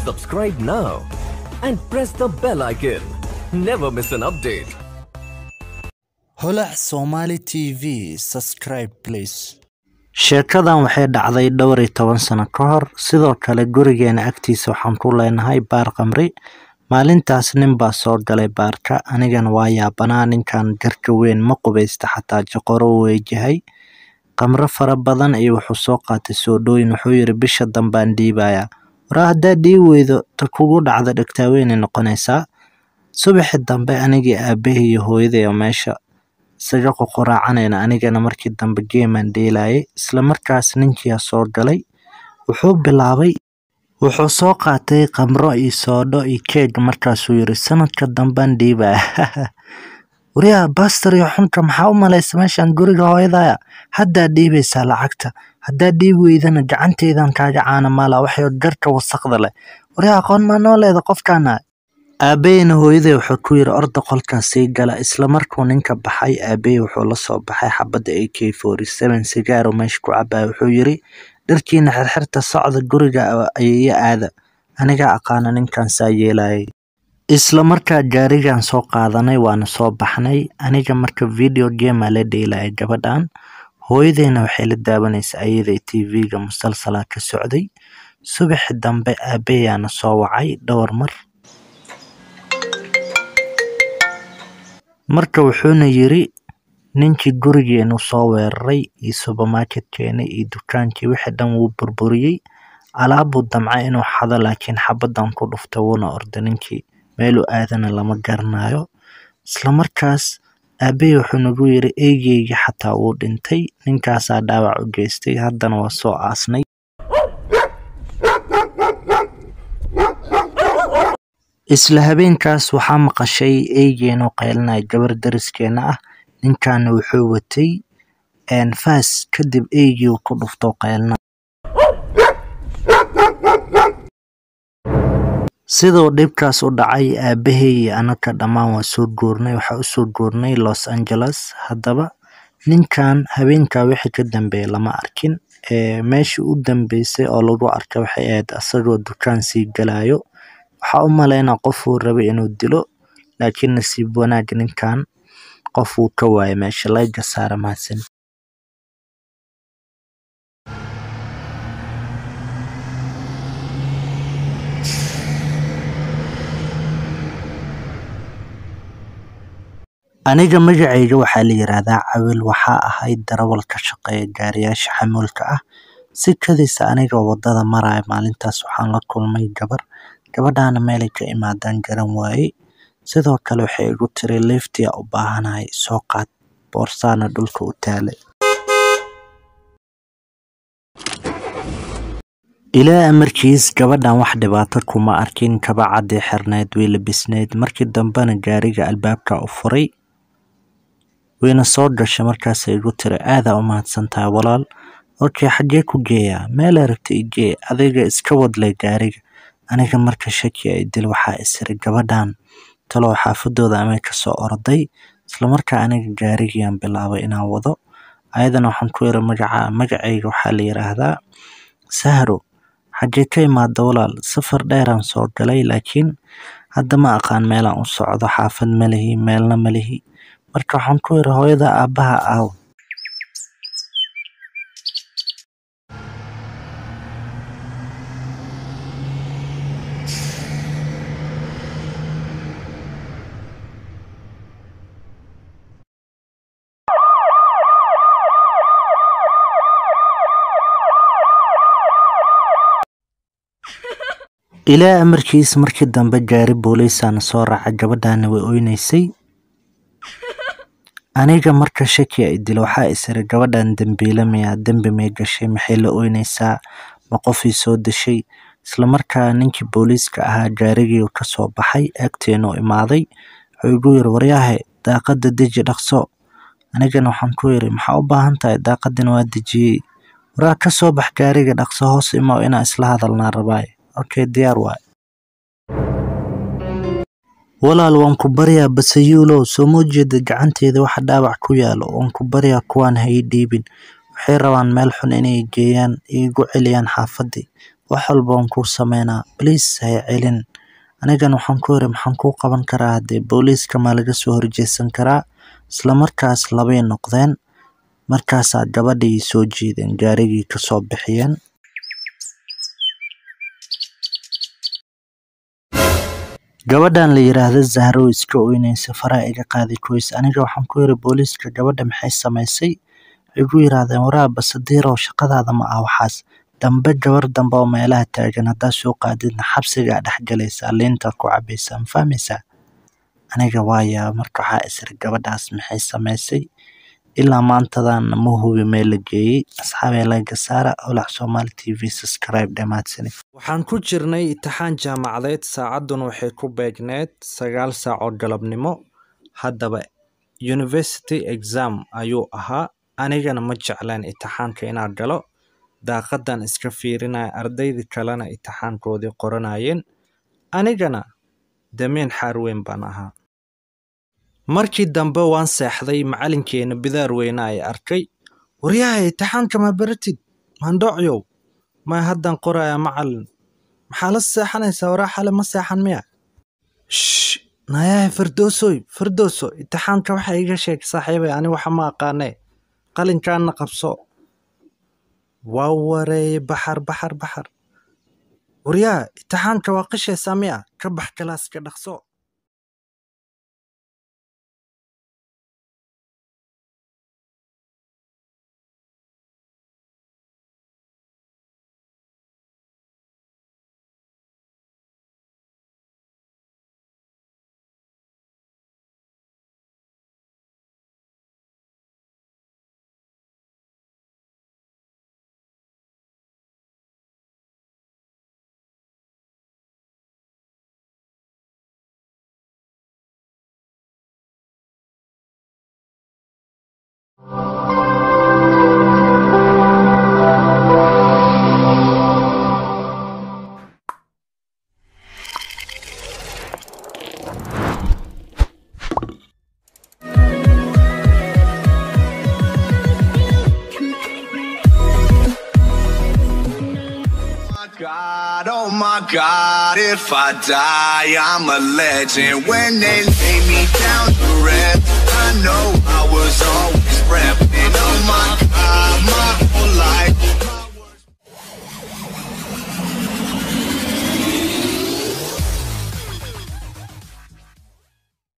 Subscribe now and press the bell icon. Never miss an update. holac somali t v subscribe please sheekadan waxay dhacday dhowr iyo toban sano ka hor sidoo kale gurigeena agtiisa waxaan ku leenahay baar khamri maalintaas nin baa soo galay baarka anigana waa yaabanaa ninkan garka weyn ma qubaysta xataa joqoro weejahay khamro fara badan iyo wuxuu soo qaatay soodhooyin wuxuu yiri bisha dambaan dhiibayaa waraa haddaa dhii weydo ta kugu dhacda dhegtaaweynay noqonaysaa subaxi dambe anigii aabahii iyo hooyaday oo meesha isaga qoqoraacanayna anigana markii dambe geemaan dheelayay isla markaas ninkiyaa soo galay wuxuu bilaabay wuxuu soo qaatay khamro iyo soodho iyo keeg markaasuu yiri sanadka dambaan dhiibaya wariyaa bastar iyo xunka maxaa u malaysa meeshaan guriga hooyadaya haddaa dhiibaysaa lacagta haddaa dhiibi weydana gacanteydan kaaga caana maala waxay garka wasaqda leh wariyaa aqoon maa noo leeda qofkaana aabaheyna hooyaday wuxuu ku yiri orda qolkaas sii gala isla markuu ninka baxay aabahey wuxuu la soo baxay xabadda a k forty seven sigaaro meesha ku cabaya wuxuu yiri dharkiina xirxirta socda guriga ayaya aada anigaa aqaana ninkan saa yeelayay isla markaa gaarigan soo qaadanay waana soo baxnay aniga marka video gamea la dheelaya gabadhan hooyadeyna waxay la daawanaysa ayaday tv-ga musalsalaa ka socday subaxi dambe aabayaana soo wacay dhowr mar marka wuxuuna yiri ninkii gurigeenu soo weeraray iyo subermarketkeena iyo dukaankii wixii dhan wuu burburiyey alaabuu damca inuu xado laakiin xabadan ku dhufta wuuna orda ninkii meeluu aadana lama garanayo isla markaas aabahey wuxuu nagu yiri eegeygii xataa wuu dhintay ninkaasaa dhaawac u geystay haddana waa soo aasnay isla habeenkaas waxaa maqashay eygeenoo qaylinaya gabar dariskeena ah ninkaana wuxuu watay faas kadib eygii uu ku dhufto qaylina siduu dhibkaas u dhacay aabahey iyo anaka dhammaan waa soo guurnay waxaa usoo guurnay los angeles haddaba ninkan habeenkaa wixii ka dambeeya lama arkin meeshii u dambeysay oo lagu arka waxay ahayd asagoo dukaan sii galayo waxaa u malaynaa qofuu rabay inuu dilo laakiin nasiib wanaag ninkan qof uu ka waayay meesha layga saara mahadsan aniga magacayga waxaa la yiraahdaa cawil waxaa ahayd darawal ka shaqeeya gaariyaasha xamuulka ah si kadisa aniga wadada maraya maalintaas waxaan la kulmay gabar gabadhaana meelay ka imaadaan garan waayey sidoo kale waxay igu tiri liftia u baahanahay soo qaad boorsaana dhulka u taalay ilaa amarkiis gabadhan wax dhibaato kuma arkin kaba caddii xirneyd way labisneyd markii dambena gaariga albaabka u furay wayna soo gashay markaasay igu tiri aadaa u mahadsantahay walaal okey xaggee ku geeyaa meel aragta igee adiga iska wadlay gaariga aniga marka shaki ay dil waxaa isiri gabadhan talow xaafadooda amay kasoo orday islamarkaa aniga gaarigiyaan bilaabay inaan wado ayadana waxaan ku yiri magaca magacayga waxaa la yiraahdaa sahro xaggee ka imaada walaal safar dheeraan soo galay laakiin hadda ma aqaan meelaan u socdo xaafad ma lihi meelna ma lihi marka waxaan ku yiri hooyada aabbaha aaw ilaa amarkiis markii dambe gaari booliisaana soo raaca gabadhaana way oynaysay aniga marka shaki ay dilo waxaa isiri gabadhan dembiile miyaa dembi may gashay maxay la oynaysaa ma qofii soo dashay islamarkaa ninkii booliiska ahaa gaarigii ka soo baxay agteenu imaaday wuxuu igu yiri waryaahe daaqada deji dhaqso anigana waxaan ku yiri maxaa u baahan tahay daaqadina waa dejiyey waraa ka soo bax gaariga dhaqso hoos imaw inaan isla hadalnaa rabaaye okay diyaar waay walaal waan ku baryaa basayuulow soo moo jeeda gacanteeda waxa dhaawac ku yaalo waan ku baryaa kuwaan ha ii dhiibin waxay rabaan meel xun inay geeyaan iigu celiyaan xaafadii wax walba waan kuu sameynaa bliis hay celin anigana waxaan ku yiri maxaan kuu qaban karaa haddee booliiska maa laga soo horjeesan karaa isla markaas labay noqdeen markaasaa gabadhii soo jiideen gaarigii kasoo bixiyeen gabadhan la yiraahdo zahro iska oynaysa faraha iga qaaday koys aniga waxaan ku yiri booliiska gabadha maxay samaysay waxay igu yiraahdeen waraa basadiirow shaqadaada ma ah waxaas dambe gabar dambe oo meelaha taagan haddaa soo qaadidna xabsigaa dhex galaysaa liinta ku cabaysaa ma fahmaysaa aniga waaya marka waxaa isiri gabadhaas maxay samaysay ilaa maantadan ma hubi meel la geeyey asxaabee laga saara holac soomaali t v subscribe dhamaadsani waxaan ku jirnay itixaan jaamacadeed saacadduna waxay ku beegneed sagaal saac oo galabnimo haddaba university exam ayuu ahaa anigana ma jecleen itixaanka inaan galo daaqadan iska fiirinaya ardaydii kalena itixaankoodii qoranayeen anigana damiin xaar weyn baan ahaa markii dambe waan seexday macalinkeena bidaar weyne ay arkay waryaha itixaanka ma baratid maandhoocyow ma haddan qoraya macalin maxaa la seexanaysaa waraa xale ma seexan miya sh nayahay fardoosoy fardooso itixaanka waxa iga sheeg saaxiibay ani waxa ma aqaanee qalinkaana qabso waa wareeye baxar baxar baxar waryaha itixaanka waa qishaysaa miya ka bax kalaaska dhaqso God, oh my God, if I die, I'm a legend. When they lay me down to rest, I know I was always repping. Oh my God, my